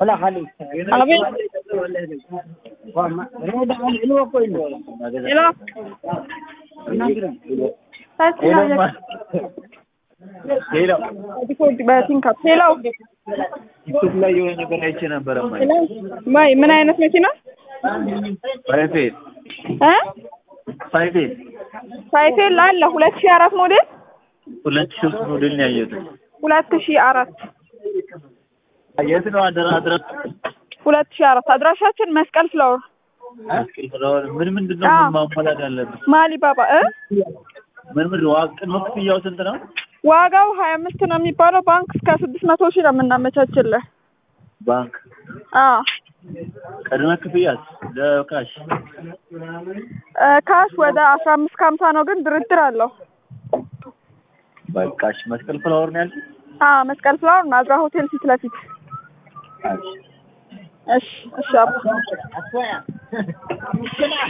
አቤት ሄሎ ሌላ ዲኮድ በቲንካፕ ሄሎ ዩቱብ ላይ የሆነ ነገር አይቼ ነበረ። ማይ ሄሎ ማይ ምን አይነት መኪና ፋይፌል እ ፋይፌል ሳይክል አለ ሁለት ሺህ አራት ሞዴል ሁለት ሺህ ሶስት ሞዴል ነው ያየሁት። ሁለት ሺህ አራት የት ነው አደራ አድራ ሁለት ሺህ አራት አድራሻችን መስቀል ፍላወር ምን ምንድን ነው አዎ። ማሟላት ያለብን? ማሊ ባባ እ ምን ምን ዋቅ ቅድመ ክፍያው ስንት ነው? ዋጋው ሀያ አምስት ነው የሚባለው ባንክ እስከ ስድስት መቶ ሺህ ነው የምናመቻችልህ ባንክ አዎ ቅድመ ክፍያስ ለካሽ እ ካሽ ወደ አስራ አምስት ከሀምሳ ነው ግን ድርድር አለው በቃሽ። መስቀል ፍላወር ነው ያልኩት። አዎ መስቀል ፍላወር ናዝራ ሆቴል ፊት ለፊት እሺ እሺ አባ